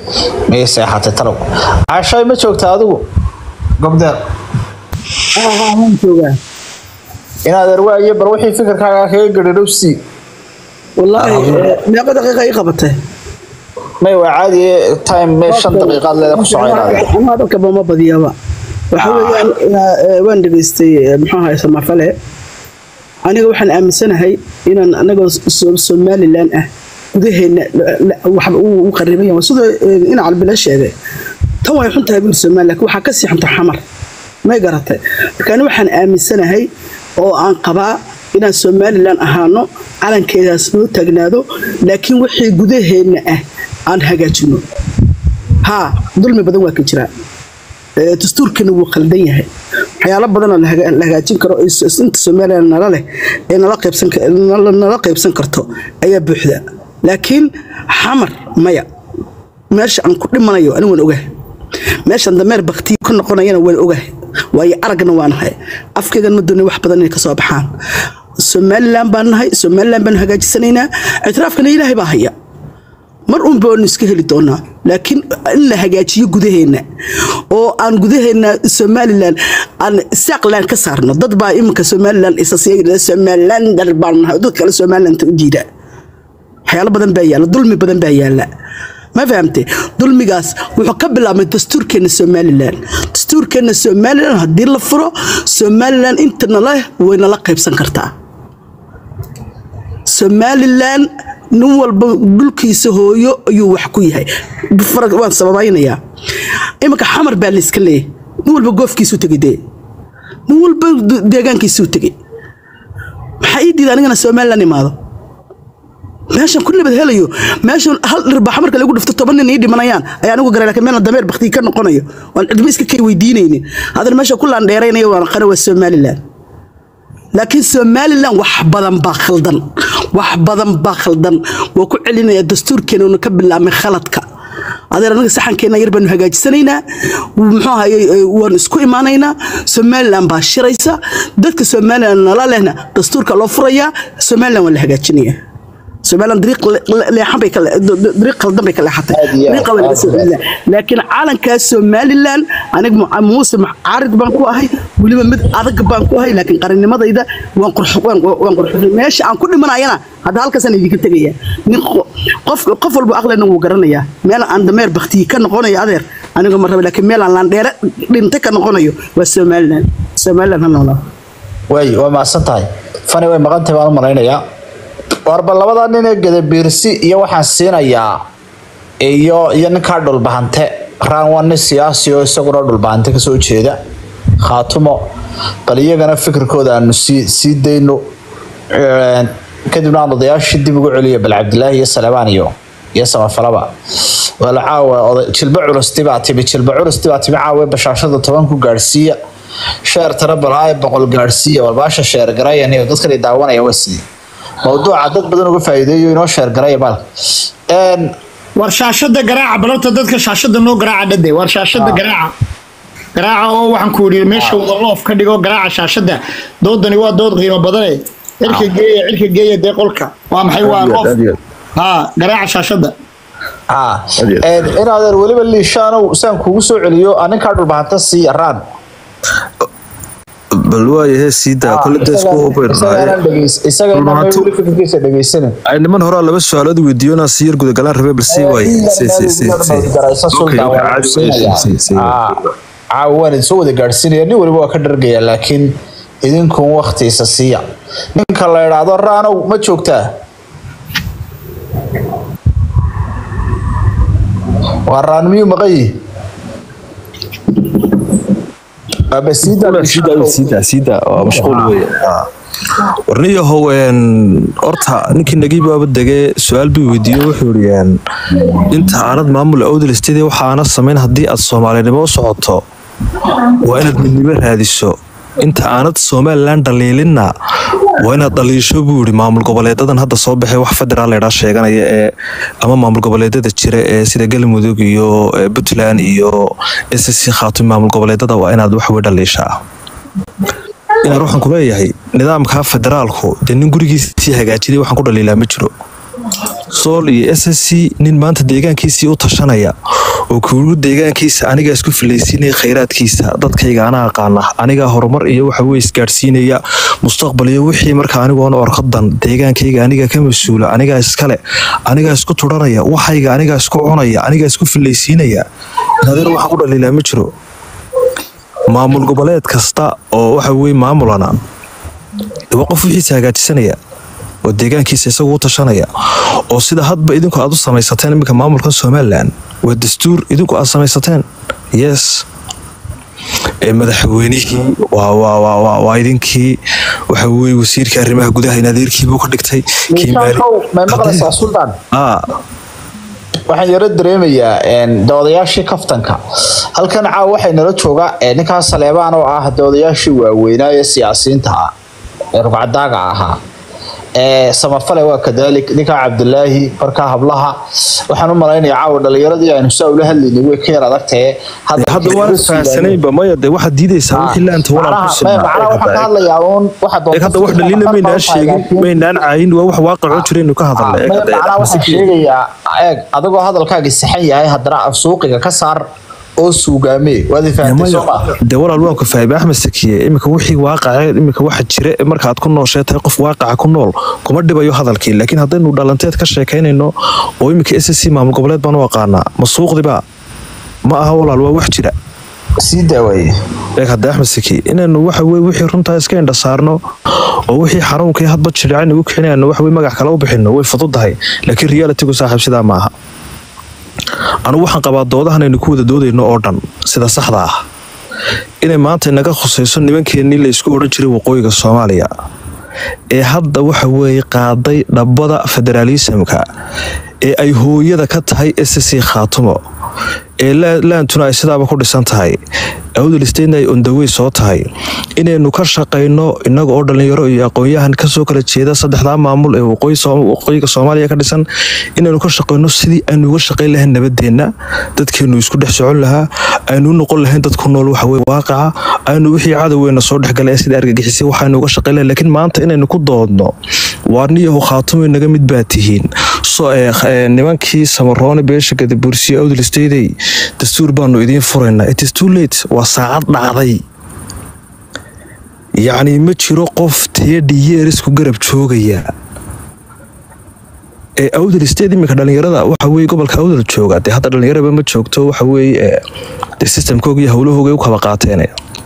miyay seexatay talow cashay ma joogta adigu gobdeer waan joogaa inaad arwaaye bar wixii fikirkaaga kaga gadhadhowsi wallaahi eh, meeqa daqiiqa ii qabatay may waa caadi time me shan daqiiqaad leeda ku soconaada ama hadalkaba ma badiyaba waxa weeyaan ina- eh, waan dhegaystay eh, muxuu ahay samafale aniga waxaan aaminsanahay inaan anagoo So- somalilan ah gudaheena la- la- waxba uu u qariban yahay sidoo eh, in calbila sheegay tan way xun tahay buur somalilan laakiin waxaa ka sii xunta xamar may garatay marka ani waxaan aaminsanahay oo aan qabaa inaan somalilan ahaano calankeedaas noo taagnaado laakiin wixii gudaheena ah aan hagaajino haa dulmi badan waa ka jiraa Ee, dastuurkana wuu khaldan yahay waxyaalo badanoo la haga- la hagaajin karo oo is- inta somalilan nala leh ee nala qaybsan ka- nala nala qaybsan karto ayaa buuxda laakiin xamar maya meesha aan ku dhimanayo ani waan ogahay meeshan dameer baktiyo ka noqonayana waan ogahay waayo aragna waa nahay afkaygan ma doonay wax badan inay ka soo baxaan somalilan baan nahay somalilan baan hagaajisanaynaa ictiraafkana ilaahay baa haya mar un baanu iska heli doonaa laakiin in la hagaajiyo gudaheena oo aan gudaheena somalilan aan saaqlan ka saarno dad baa iminka somalilan isasiya somalilan dar baan nahay dad kale somalilanta u diida waxyaalo badan baa yaala dulmi badan baa yaala ma fahamte dulmigaas wuxuu ka bilaabmay dastuurkeena somalilan dastuurkeena somalilan haddii la furo somalilan inta nala way nala qaybsan kartaa somalilan nin walba dhulkiisa hooyo ayuu wax ku yahay farag waan sababaynayaa iminka xamar baa layska leeyahay nin walba goofkiisuu tegay dee nin walba de- deegaankiisuu tegay maxaa ii diida anigana somalilan imaado meeshan ku nabad helayo meeshan hal dhirbaax marka lagu dhifto toban nin ii dhimanayaan ayaa anigu garay laakiin meelna dameer baktii ka noqonayo waan cidma iska kay weydiinaynin haddana meesha ku laandheeraynayo waan qana waa somalilan laakiin somalilan wax badan baa khaldan wax badan baa khaldan waa ku celinaya dastuurkeena una ka bilaabmay khaladka adeer anaga saxankeena yar baanu hagaajisanaynaa muxuu ahaye waan isku imaanaynaa somalilan baa shiraysa dadka somalilan nala lehna dastuurka loo furayaa somalilan waa la hagaajinayaa somalilan dariiq le- le- leexan bay ka le- d- d- dariiq khaldan bay ka leexatay Aad iyo aad, dariiqa waa laga soo aad iyo aad. celiyaa laakiin calankaa somalilan aniga mu- muuse caarid baan ku ahay weliba mid adag baan ku ahay laakiin qarannimadayda waan qurx- waan waan qurxuday meesha aan ku dhimanayana hadda halkaasaan idinka tegaya nin qo- qof qof walba aqlena wuu garanayaa meel aan dameer baktiyi ka noqonayo adeer aniga ma raba laakiin meel aan laandheere dhinta ka noqonayo waa somalilan somalilan ha noolaa way waa mahadsan tahay fani way maqan tahay baan u malaynayaa warba labada nin ee gadabiirsi iyo waxaan siinayaa iyo iyo ninkaa dhulbahante raan waa nin siyaasi oo isaguna dhulbahante kasoo jeeda khaatumo bal iyagana fikirkooda aanu sii sii dayno Een, kadibna aan odayaashii dib ugu celiyo bal cabdilaahi iyo saleebaan iyo iyo samafalaba wala caawa oday jilba culusti baa timi jilba culusti baa timi caawa bashaashada toban ku gaadhsiiya sheer tara balaaye boqol gaadhsiiya walbaasha sheer garayan iyo dadkan ay daawanaya waa sidii mawduuca dad badan uga faa'iideeyo inoo sheer garaya maalka Een, war shaashada garaaca balabta dadka shaashada noo garaaca dhade war shaashada garaaca garaaca oo waxaan ku yidhi meesha wada loof ka dhigo garaaca shaashada doodani waa dood qiimo badane cirka geeya cirka geeya dee qolka waa maxay waa loof ha garaaca shaashada haa Een, inaadan weliba liishaanow saan kugu soo celiyo aninkaa dhulbahanta sii yaraan bal waayahe sii daa kole dee isku hubayn isagana Dhulbahantu- weli fikirkiisa dhegeysanin ay niman horaa laba su-aalood weydiiyo inaan si yar gudagalaan rabay bal sii waaye Si- si- si- si- Okay, okay, caadi, si- si- si- si- caawa waan idinsoo wada gaadhsiinaya nin waliba waa ka dhargaya laakiin idinkun waktiisa siiya ninka la idhaahdo raanow ma joogtaa waa raan miyuu maqan yihi Aba sii daa Sii daa, sii daa, sii daa, waa mashquul weeye. warniyahow een, horta ninkii nagiibaaba degee su-aal bii weydiiyo wuxuu yidhi een, inta aanad maamul awdalistadii waxaana samayn haddii aad soomaalinimo u socoto waa inaad midnimo raadiso inta aanad somalilan dhaliilinna waa inaad dhaliisho buu yidhi maamul goboleedadan hadda soo baxay wax federaal laydhaa sheeganaya ee ama maamul goboleedada jira ee sida galmudug iyo ee puntland iyo ssc khaatum maamul goboleedada waa inaad wax wey dhaliishaa inaan waxaan ku leeyahay nidaamka federaalku dee nin gurigiisii hagaajiday waxaan ku dhaliilaa ma jiro sool iyo s s c nin maanta deegaankiisii u tashanaya oo kuugu deegaankiisa anigaa isku filaysiinaya khayraadkiisa dadkayga anaa aqaana anigaa horumar iyo waxa weye isgaadhsiinaya mustaqbal iyo wixii marka anigoona orkadan deegaankayga anigaa ka mas-uula anigaa iskale anigaa isku turanaya waxayga anigaa isku cunaya anigaa isku filaysiinaya nadeer waxa ku dhaliilaa ma jiro maamul goboleed kasta oo waxa weye maamulana waa qof wixiisa hagaajisanaya oo deegaankiisa isagu u tashanaya oo sida hadba idinku aad u samaysateen iminka maamulka somalilan waa dastuur idinku aad samaysateen yes ee madaxweynihii waa waa waa waa waa idinkii waxa weye wasiirka arrimaha gudaha in adeerkiibuu ka dhigtay kii maali may maqlaysaa suldaan aa waxaan yaro dareemayaa doodayaashii kaftanka halkan caawa waxay nala jooga ninkaa saleebaan oo ah doodayaashii waaweynaa ee siyaasiyiinta ah ee rugcadaaga ahaa ee samafale waa kadaalik ninkaa cabdilaahi markaa hablaha waxaan u malaynayaa caawa dhalinyaradii aynu saa ula hadlaynay way ka yar adagtahe hadda waan fahansanaynba maya dee waxaad diidaysaa wixii laanta walaal ku macnaha waxaan ka hadlayaa uun waxa eeg hadda wax dhaliila maynaan sheegin maynaan caayin waa wax waaqicoo jiraynu ka hadalna eeg hadda macnaha waxaan sheegayaa eeg adigoo hadalkaaga saxan yahay haddana suuqiga ka saar oo suugaamee waad fahamtay soo ma dee walaal waan ku fahmay axmed sakiye iminka wixii waaqace iminka waxa jira ee marka aad ku nooshee tahay qof waaqaca ku nool kuma dhibayo hadalkii laakiin haddaynu dhalanteed ka sheekaynayno oo iminka s c maamul goboleed baan u aqaanaa ma suuqdiba ma aha walaal waa wax jira sii daawaye eeg hadda axmed saki inaynu waxa weye wixii runtaa iska indha saarno oo wixii xanuunkii hadba jidhacayna ugu kicinayno waxa weye magac kale u bixino way fududahay laakiin realitigu saaxiib sidaa maaha anugu waxaan qabaa doodahan aynu ku wada doodayno oo dhan sida saxda ah inay maanta inaga khusayso nimankeenii la isku odhan jiray waqooyiga soomaaliya ee hadda waxa weeye qaaday dhabbada federaalisamka ee ay hooyada ka tahay s c khaatumo ee laantuna ay sidaaba ku dhisan tahay awdalisteyna ay ondawey soo tahay inaynu ka shaqayno inaga oo dhalinyaro iyo aqoon-yahan kasoo kala jeeda saddexdaa maamul ee waqooyiga soomaaliya ka dhisan inaynu ka shaqayno sidii aynu uga shaqayn lahayn nabadeenna dadkeenu isku dhex socon lahaa aynu u noqon lahayn dadku nool waxaweye waaqaca aynu wixii cadowgeena soo dhexgalay ee sida argagixisay waxaynu uga shaqayn lahayn laakiin maanta inaynu ku doodno waarniyahu khaatumo naga mid baa tihiin nimankii samaroone beesha gadabursiyo awdalisteyday dastuur baanu idiin furaynaa it is too late waa saacad dhacday yacni ma jiro qof teedhi yeerisku garab joogaya ee awdal state iminka dhalinyarada waxa weye gobolka awdal jooga dee hadda dhalinyaraba ma joogto waxa weye dee systemkooga iyo howlahooga u kaba qaateen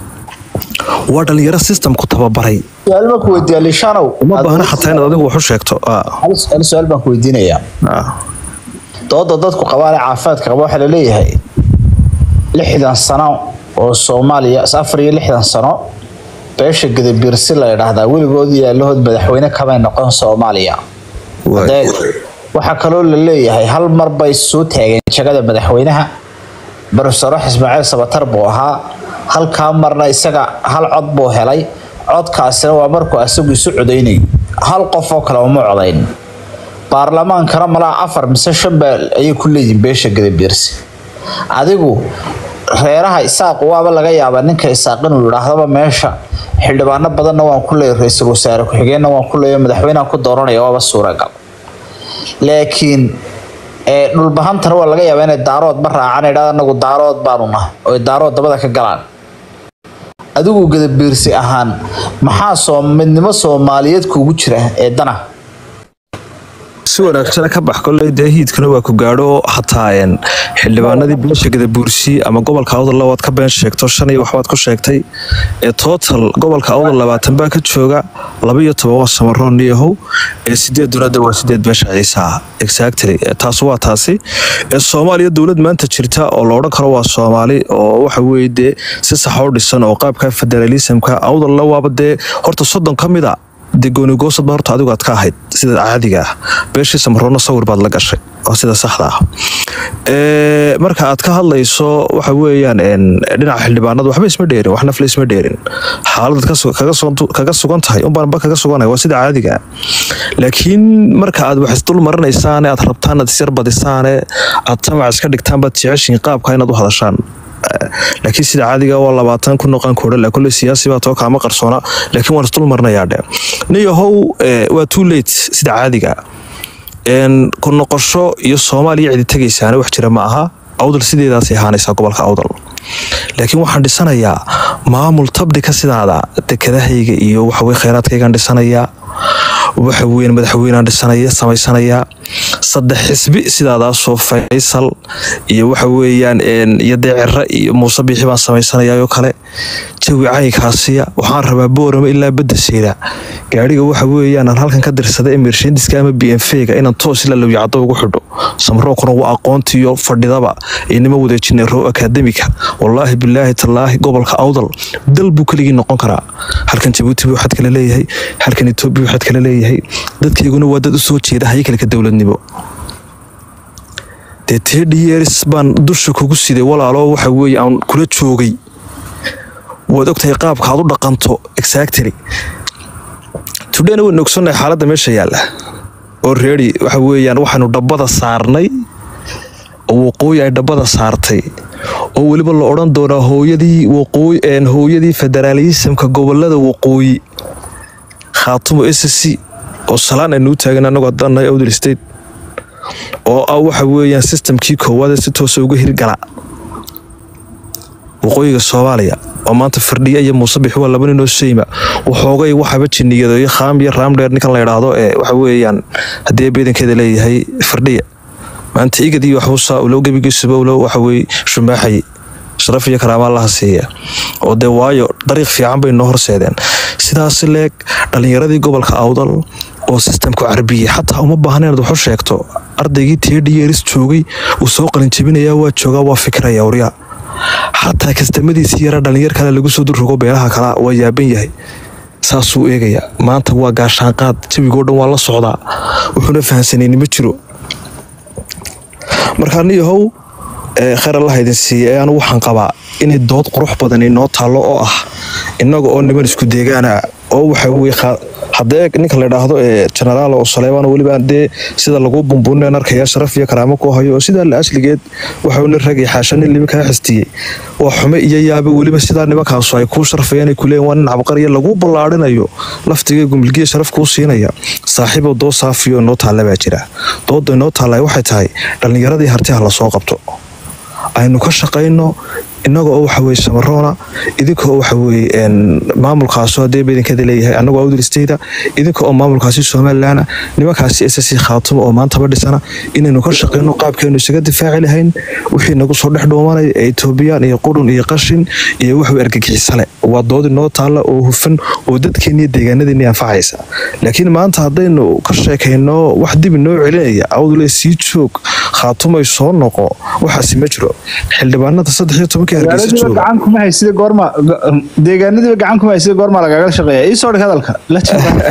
waa dhalinyaro systemku tababaray su-aal baan ku weydiiyaa lishanow uma baahna xataa inaad adigu wax u sheegto hal su-aal baan ku weydiinayaa dooda dadku qabaan ee caafimaadka qaba waxaa laleeyahay lixdan sano oo soomaaliya afar iyo lixdan sano beesha gadabiirsi la idhaahdaa weligood yaalahood madaxweyne kamay noqon soomaaliya waxaa kaloo la leeyahay hal mar bay soo taageen jagada madaxweynaha barofesor ismaaciil sabatar buu ahaa halkaa marna isaga hal cod buu helay codkaasina waa markuu asagu isu codaynay hal qof oo kale uma codayn baarlamaankana malaa afar mise shan baa ayay ku leeyihin beesha gadabiirsi adigu reeraha isaaq waaba laga yaabaa ninka isaaq inuu yidhaahdaba meesha xildhibaano badanna waan ku leeya ra-iisul wasaare ku-xigeenna waan ku leeya madaxweynaha ku dooranaya waaba suuragal laakiin dhulbahantana waa laga yaabaa inay daarood ma raacaan idhahda anagu daarood baanu nahay oo daarood dabada ka galaan adigu gadabiirsi ahaan maxaa soo midnimo soomaaliyeed kuugu jira ee dana si wanaagsana ka bax koley dee hiidkana waa ku gaadho xataa xildhibaanadii beesha gadabuursi ama gobolka awdal labaad ka been sheegto shan iyo waxbaad ku sheegtay ee total gobolka awdal labaatan baa ka jooga laba iyo toban waa samaroon niyahow ee sideed dunada waa sideed beesha ciisa ah exactly taas waa taasi ee soomaaliya dowlad maanta jirta oo la odhan karo waa soomaali oo waxa weye dee si saxa u dhisan oo qaabka federalismka awdalla waaba dee horta soddon ka mid a dee goonigoosad ba horta adigu aad ka ahayd sida caadiga ah beeshii samaroonna sawir baad la gashay oo sida saxda ah marka aad ka hadlayso waxa weeyaan dhinaca xildhibaanada waxba isma dheerin wax nafle isma dheerin xaalad kaga sugan tahay unbaanba kaga suganaya waa sida caadiga ah laakiin marka aad wax isdul marinaysaane aad rabtaan aad isyar badisaane aad tamac iska dhigtaan baad jeceshiin qaabka inaad u hadashaan laakiin sida caadiga waa labaatan ku noqon koodha kule siyaasi baa too kaama qarsoona laakiin waan isdul marinayaa dhe niyahow waa too late sida caadiga ku noqosho iyo soomaaliya cidi tegaysaana wax jira ma aha awdal sideedaasay ahaanaysaa gobolka awdal laakiin waxaan dhisanayaa maamul tabdhika sidaada dekedahayga iyo waxawey kheyraadkaygaan dhisanayaa waxa weyn madaxweynaan dhisanaya samaysanayaa saddex xisbi sidaadaasoo faysal iyo waxa weeyaan iyo deecira iyo muuse biixi baan samaysanayaa oo kale jawi caynkaasiya waxaan rabaa boorama ilaa badda seeda gaadhiga waxa weeyaan aan halkan ka dirsada ee mershendiska ama b m v-ga inaan toos ilaa lowyacado ugu xidho samrookuna waa aqoontiiyo fadhidaba inima wadeejinay row akademika wallaahi bilaahi tallaahi gobolka awdal dal buu keligii noqon karaa halkan jabuuti buu xad kale leeyahay halkan etoobiya buu xad kale leeyahay dadkayguna waa dad u soo jeeda haykalka dowladnimo dee tedhiyeers baan dusha kugu siday walaaloo waxa weeye aan kula joogay waad ogtahay qaabka aad u dhaqanto exactly tudhena waynu ogsannahay xaaladda meesha yaalla oo reeri waxa weeyaan waxaanu dhabbada saarnay oo waqooyi ay dhabbada saartay oo weliba la odhan doonaa hooyadii waqooyi hooyadii federaalismka gobolada waqooyi khaatumo s c oo salaan aynuu taagan anagoo haddaannahay awdal state oo ah waxa weeyaan sistamkii koowaad ee si toosa uga hirgala waqooyiga soomaaliya oo maanta firdhiya iyo muuse bixi waa laba ninoo seyma waxoogay waxaba jiniyado iyo khaam iyo raamdheer ninkan la idhaahdo ee waxa weeyaan haddii beedankeeda leeyahay firdhiya maanta igad iyo waxbuusaa ulow gebigiisuba ulow waxa weye shumaaxay sharaf iyo karaama allaha siiya oo dee waayo dariiq fiican bay noo horseedeen sidaas leeg dhallinyaradii gobolka awdal oo sistamku carbiyey xataa uma baahna inaad waxu sheegto ardaygii tedhiyeeris joogay uu soo qalinjabinayaa waa joogaa waa fikiraya waryaa xataa kastamadiisii yara dhallinyar kale lagu soo durrogo beelaha kala waa yaaban yahay saasuu eegayaa maanta waa gaashaanqaad jawigoo dhan waa la socdaa wuxuuna fahansanayni ma jiro markaa niyahow kheyr allaha idin siiya ee anu waxaan qabaa inay dood qurux badan inoo taallo oo ah innaga oo niman isku deegaana oo waxa weye haddee ninka la idhaahdo ee genaraal oo saleebaan weliba dee sida lagu bumbuunen arkaya sharaf iyo karaamo ku hayo oo sidaa la asligeed waxauna ragay xaasha nin liba kaa xistiyey waa xume iyo yaaba weliba sidaa nimankaasu ay kuu sharfayaan ay kuleeyiin waa nin cabqariya lagu ballaarinayo laftiga gumilgiya sharaf kuu siinaya saaxiibo doo saafiyo inoo taalla baa jira dooda inoo taalla waxay tahay dhallinyaradii hartiha lasoo qabto aynu ka shaqayno innaga oo waxa weye samaroona idinka oo waxa weye maamulkaaso haddee badankeeda leeyahay annagoo awdal stayda idinka oo maamulkaasi somalilan nimankaasi ss khaatumo oo maantaba dhisana inaynu ka shaqayno qaabkeenu isaga difaaci lahayn wixii nagu soo dhex dhuumanaya ee etoobiyaan iyo qurun iyo qashin iyo waxwey argagixisale waa dood inoo taalla oo hufan oo dadkeeniyo deegaanadeeni anfacaysa laakiin maanta haddaynu ka sheekayno wax dib inoo celinaya awdale sii joog khaatumay soo noqo waxaasi ma jiro xildhibaanada saddex iyo tobankii hargeysa jooga gacan kuma haysida goorma deegaanadiiba gacan kuma haysida goorma lagaga shaqeeya ii soo dhig hadalka la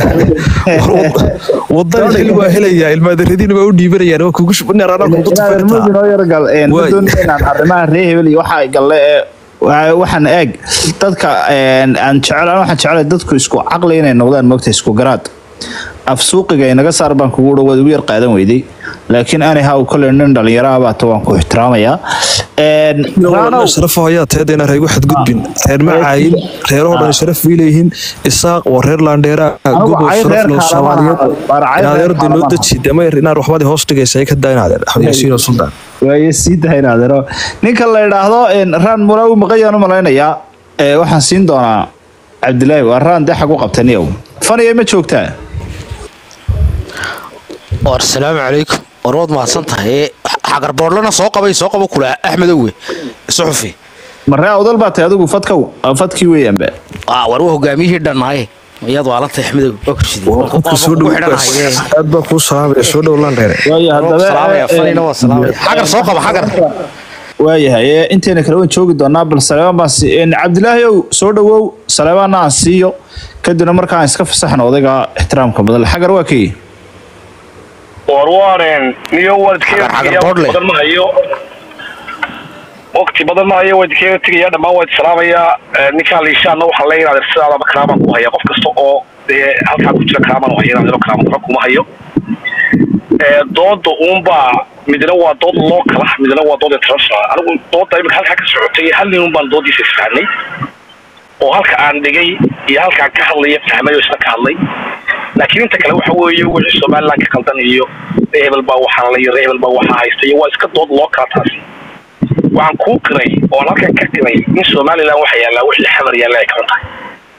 wadan xil waa helayaa ilmaadaradiina waa u dhiibanayaan waa kugu noo yaragal doonaan arrimaha ree hebel iyo waxa galle ee waxaan eeg dadka aan jecel waxaan jecelahay dadku isku caqli inay noqdaan moogta isku garaad af suuqiga inaga saar baan kugu dhow waad ugu yar qaadan weyday laakiin anyhow kole nin dhalinyaro ah baata waan ku ixtiraamayaa sharafo ayaa teedayna reegu xadgudbin reer macaayin reerahoo dhan sharaf bay leeyihiin isaaq waa reer laandheera gobo sharaf loo soomaaliyeed adeerda noo deji damayr inaad waxbaad hoos dhigaysa ka daa inaad yaasiino suldaan waaye sii dahay inaadero ninka la idhaahdo raan mula u maqayaan u malaynayaa waxaan siin doonaa cabdilaahi waa raan dee xag u qabtaniyow faniya ma joogtaa war salaamu calaykum war waad mahadsan tahay xagarboodlana soo qabay soo qabo kule axmedowe suxufi maree awdal baa tahay adigu fadkow fadkii weeyaanba war waa hogaamiyihii dhanaaye iyaad waa la tahay axmedow aad baa kuu salaamaya soo dhow landheere xagar soo qaba xagar waayahay intayna kale waan joogi doonaa bal saleebaan baan cabdilaahi ow soo dhowow saleebaanna aan siiyo kadibna markaan iska fasaxno odayga ixtiraamka badan xagar waa kii warwaaren niyo waalidkeebadan ma hayo waqti badan ma hayo waalidkeega tegaya dhammaan waa salaamayaa ninkaan liishaana waxaa leeyahay inaad sidaadaba karaamaan ku haya qof kasta oo dee halkaa ku jira karaamaan haya inaad karaaman waxba kuma hayo dooda uunbaa midna waa dood local ah midna waa dood international anigu dooda imika halkaa ka socotay hal nin unbaan doodiisa isfahnay oo halka aan dhigay iyo halkaan ka hadlaya fahmay oo isna ka hadlay laakiin inta kale waxa weeye wixii somaliland ka qaldan iyo reebel baa waxaa la iyo reebel baa waxaa haysta iyo waa iska dood loo kala taasi waxaan kuu qiray oon halkan ka qiray in somaliland waxa yaallaa wixii xamar yaalla ay kaban tahay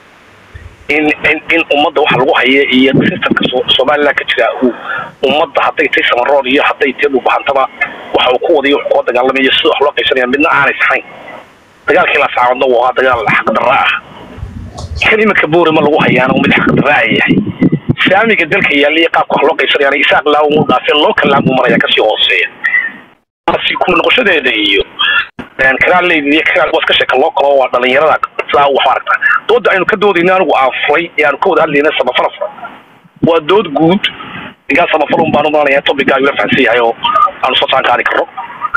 in in in ummadda waxa lagu haya iyo systemka So- somaliland ka jira uu ummadda hadday tay samaroon iyo hadday tay dhulbahantaba waxa uu ku wadayo kula dagaalamayo sida wax loo qaysanaya midna aanay saxayn dagaalkii la saawadna waa ahaa dagaal xaqdarra ah kan iminka boore ma lagu hayaana mid xaqdarra ay yahay saamiga dalka yaalla iyo qaabka wax loo qaysanayaana isaaq laamu u dhaafeen loo kalaam buu maraya kasii hooseeya si ku noqoshadeeda iyo karaaleyda iyo karaal waa iska sheeka loo kalo waa dhalinyarada sidaa wax aragta dooda aynu ka doodayna anigu aan furay ee aanu ka wada hadlayna samafalafra waa dood guud ninkaa samafalun baan u malanaya topigaa ila fahansan yahay oo aanu soo saan qaadi karno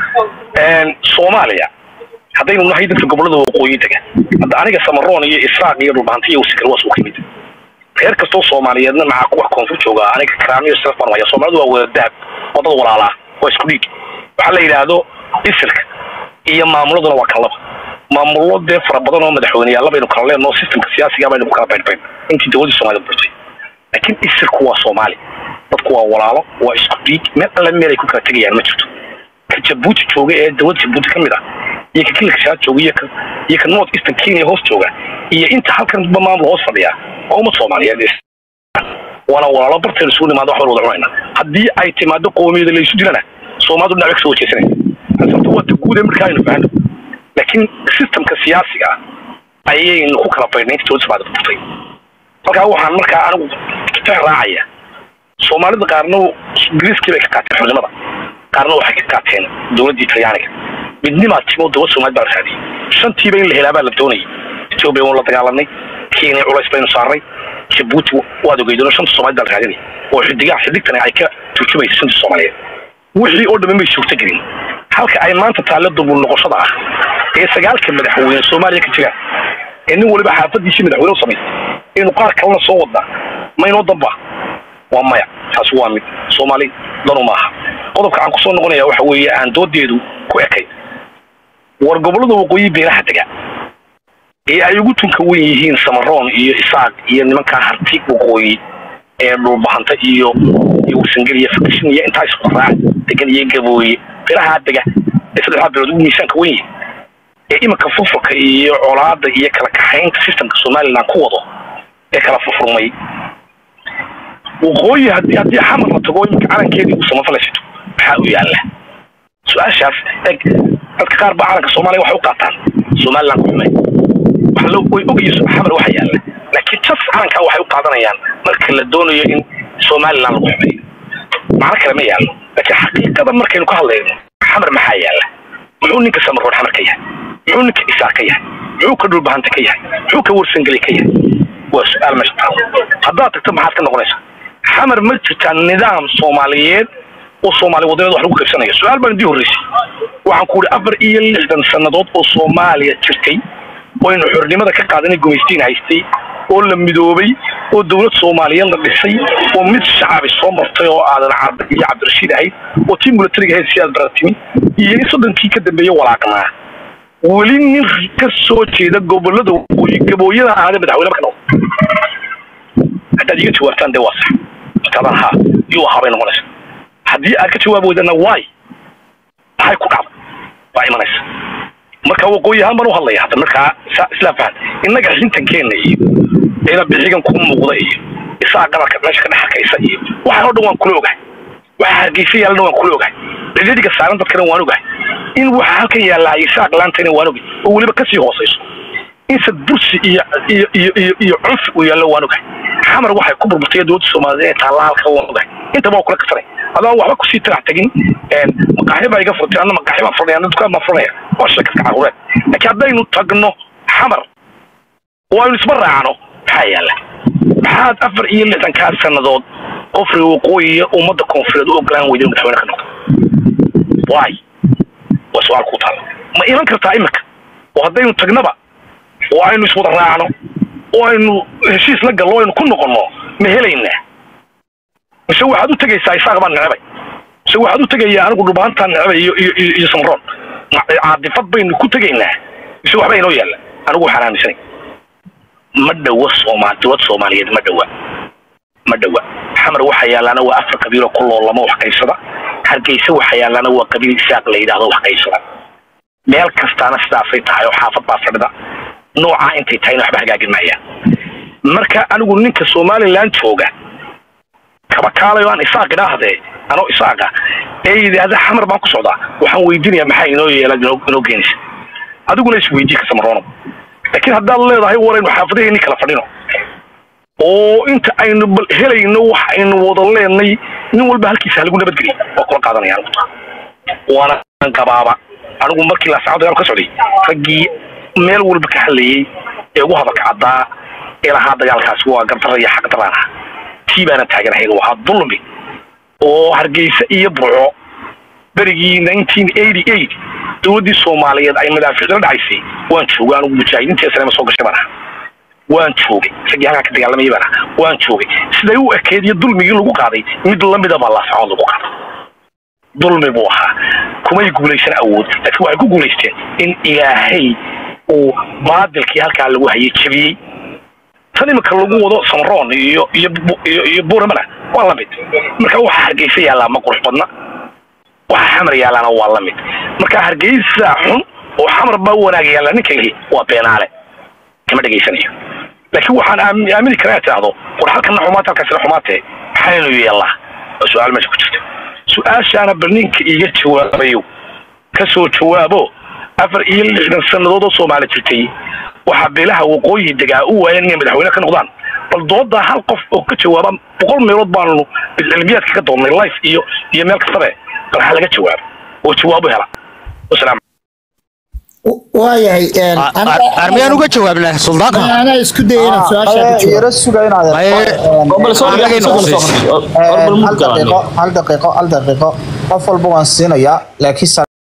soomaaliya haddaynu nahay dadka gobolada waqooyi dega hadda aniga samaroon iyo israaq iyo dhulbahanti iyo wasikal waa suuka yimid reer kastoo soomaaliyeedna maxaa kuwa koonfur jooga aniga karaamiyo siraf baan waya soomaalidu waa wada dahab waa dad walaalaa waa isku dhiig waxaa la yidhaahdo isirka iyo maamuladuna waa kan laba maamulo dee fara badan oo madaxweyneyaalla baynu kala leenoo systemka siyaasiga baynu ku kala baydhbayn intii dowladda soomaalida burtay laakiin isirku waa soomaali dadku waa walaalo waa isku dhiig meel alle meel ay ku kala tegayaan ma jirto ka jabuuti jooga ee dowladda jabuuti ka mid ah iyo ka kilka shaad jooga iyo ka iyo ka north eastern kenya hoos jooga iyo inta halkan ba maamul hoos fadhiya waa ummad soomaaliyeed waana walaalo barteenu isugu nimaado wax baan wada cunayna haddii ay timaado qoomiyada la isu dilana soomaalidu dhinac bay kasoo wajeysanaya sababta waa ta guud ee markaa aynu fahno laakiin systemka siyaasiga ah ayaynu ku kala baydhnay inta dowladda soomaalida burtay halkaa waxaan markaa anigu fah raacaya soomaalida qaarna ingiriiskii bay ka qaateen xubnimada qaarna waxay ka qaateen dowladdii talyaaniga midnimaa timo dowlad soomaalid baa la raadiyey shantiiba in la helaa baa la doonayay etoobiya waynu la dagaalanay kenya culays baynu saarnay jabuuti waad ogeydano shanta soomaalid baa la raadinay oo xidigaha xidigtani ay ka turjumaysa shanta soomaaliyeed wixii oo dhammi may suurto gelin halka ay maanta taalle dubul noqoshada ah ee sagaalka madaxweyne soomaaliya ka jira ee nin waliba xaafadiisii madaxweyne u samaystay inuu qaar kalena soo wadnaa maynoo damba waa maya taasi waa mid soomaali danu maaha qodobka aan kusoo noqonaya waxa weeye aan doodeedu ku ekayd war gobollada waqooyi beelaha dega ee ay ugu tunka wen yihiin samaroon iyo isaaq iyo nimankaa harti waqooyi ee dhulbahanta iyo iyo warsangel iyo fakishin iyo intaa isku raac degan iyo gabooye beelaha dega ee saddexdaa beelood ugu miisaanka wen yihin ee iminka furfurka iyo colaada iyo kala kaxaynta systemka somaliland ku wado ee kala furfurmay waqooyi haddii haddii xamar la tago iminka calankeedii uu samafalaysato maxaa u yaalla su-aashaas eg dadka qaar baa calanka soomaaliya waxay u qaataan somaliland ku xumay wax la way ogayso xamar waxa yaalla laakiin jas calankaa waxay u qaadanayaan marka la doonayo in somaliland lagu xumeeyo macno kale ma yaallo laakiin xaqiiqada markaynu ka hadlayno xamar maxaa yaalla muxuu ninka samaroon xamar ka yahay muxuu ninka isaar ka yahay muxuu ka dhulbahanta ka yahay muxuu ka warsangeli ka yahay waa su-aal meesha taalo haddaad tagto maxaad ka noqonaysaa xamar ma jirtaa nidaam soomaaliyeed oo soomaali wadaneed wax lagu qaybsanayo su-aal baan idii horreysay waxaan ku idhi afar iyo lixdan sannadood oo soomaaliya jirtay oo aynu xornimada ka qaadanay gumaystiin haystay oo la midoobay oo dowlad soomaaliyeed la dhisay oo mid shacabi soo martay oo aadan carbe iyo cabdirashiid ahayd oo tii milatariga ahayd si aad baratimi iyo in soddonkii ka dambeeye walaaqnaa weli nin ka soo jeeda gobolada waqooyi gabooyada ahaade madaxweyne marka noqdo haddaad iga jawaabtaan dee waa sax markaadaan haa yuu ahaa bay noqonaysa haddii aad ka jawaabi weydana waay maxay ku dhacday waa imanaysa marka waqooyi ahaan baan u hadlaya hadda markaa sa- islaa fahan innaga xintankeena iyo ina bixigan ku muuqda iyo isaa qabarka meesha ka dhex arkaysa iyo waxaan oo dhan waan kula ogahay waxa hargeysa yaallana waan kula ogahay dhedhediga saaran dadkana waan ogahay in waxa halkan yaallaa isaaq laantayna waan ogahay oo weliba kasii hoosayso in sad bursi iyo iyo iyo iyo iyo cunfi uu yaallo waan ogahay xamar waxay ku burburtay dowladda soomaaliyeed ee taalla halka waan ogahay intaba waa kula kasanay adaan waxba kusii tarax tegin maqaaxi baa iga furtay anna maqaaxi baan furnaya anna dukaan baan furnaya waa sheekadka caruureed laakiin haddaynu tagno xamar oo aynu isma raacno maxaa yaalla maxaad afar iyo lixdankaa sannadood qofri waqooyi iyo ummadda koonfureed u ogolaan weyday madaxweyne ka noqdo waay waa su-aal ku taalla ma iman kartaa iminka oo haddaynu tagnaba oo aynu iswada raacno oo aynu heshiis la gallo aynu ku noqonno ma helaynaa mise waxaad u tegaysaa isaaq baan necbay mise waxaad u tegayaa anigu dhubaantaan necbay iyo iyo iyo iyo samroon Ma- caadifad baynu ku tegaynaa mise waxba inoo yaalla anigu waxaan aaminsanay ma dhowa soomaal dowlad soomaaliyeed ma dhowa ma dhowa xamar waxa yaalaana waa afar qabiiloo ku loolama wax qaybsada hargeysa waxa yaalaana waa qabiil isaaq la yidhaahdo wax qaybsada meel kastaana sidaasay tahay oo xaafad baa fadhida noocaa intay tahayna waxba hagaagin maayaan marka anigu ninka somaliland jooga kaba kaalayo aan isaaq idhaahdee anoo isaaqa ee yidhaahda xamar baan ku socdaa waxaan weydiinayaa maxaa inoo yeela inoo inoo geenaysa adiguna isweydii ka samaroono laakiin haddaad leedahay waraynu xaafadaheenni kala fadhino oo inta aynu bal helayno wax aynu wada leenay nin walba halkiisa halagu nabadgeliy waa kula qaadanaya anigu taa waana qabaaba anigu markii laasacad dagaal ka socday raggii meel walba ka hadlayey ee ugu hadalka caddaa ee lahaa dagaalkaasi waa gardara iyo xaq daraan ah tii baana taaganahayn waa dulmi oo hargeysa iyo burco berigii nineteen eighty eight dowladdii soomaaliyeed ay madaaficdala dhacaysay waan joogay anigu mujaahidiintii islaama soo gashay baan ahaa waan joogay raggii halkaa ka dagaalamayay baan ahaa waan joogay siday u ekeed iyo dulmigii lagu qaaday mid lamida baa laasacood lagu qaaday dulmi buu ahaa kumay guulaysan awood laakiin waxay ku guulaysteen in ilaahay uu baadilkii halkaa lagu hayay jebiyey tan iminka lagu wado samroon iyo iyo iyo iyo buuramana waa la mid marka waxa hargeysa yaallaa ma qurux badna waxa xamar yaallaana waa la mid marka hargeysa xun oo xamar baa wanaag yaalla ninka lihi waa beenaale kama dhegaysanayo laakiin waxaan aam- aamini karaa tidhaahdo war halkana xumaata halkaasina xumaatee maxaynu yeellaa oo su-aal meesha ku jirta su-aashaana bal ninka iiga jawaabayo ka soo jawaabo afar iyo lixdan sannadood oo soomaali jirtay waxaa beelaha waqooyi degaa u waayeen inay madaxweyne ka noqdaan bal doodaa hal qof oo ka jawaaba boqol meelood baanu cilmiyaadka ka doonnay life iyo iyo meel kastabe bal ha laga jawaabo oo jawaabo hela wasalaam waayahay armiyaan uga jawaabnaa suldaanka anaa isku daya inaan su-aasha ka jawaabo yara suga inaad bal soo Annaga inoo soo- khusaysa. soo- hor bal hal muddo aan daqiiqo hal daqiiqo hal daqiiqo qof walba waan siinayaa laakiin